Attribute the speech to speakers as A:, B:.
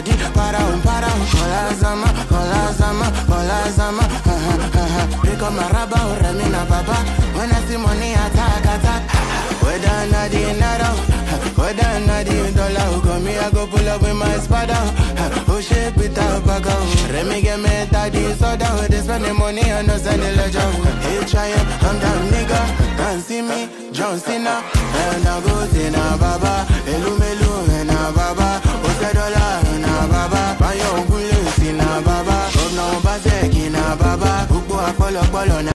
A: body, para um, para um. Kola zama, kola zama, kola zama. Uh-huh, uh-huh. Pick up my rubber, remi na baba. When I see money, attack, attack. Whether na the naira, whether na the dollar, come me, I go pull up with my spada. Oh shit, Peter Baga. Remy get me daddy soda. They spend the money and no send the ledger. Hey, try I'm down nigga. Can't see me, John Cena. And I go to na baba. Elu melu na baba. Ose dollar na baba. Bayo gule si na baba. Obna obaseki na baba. Ukbo apolo polo na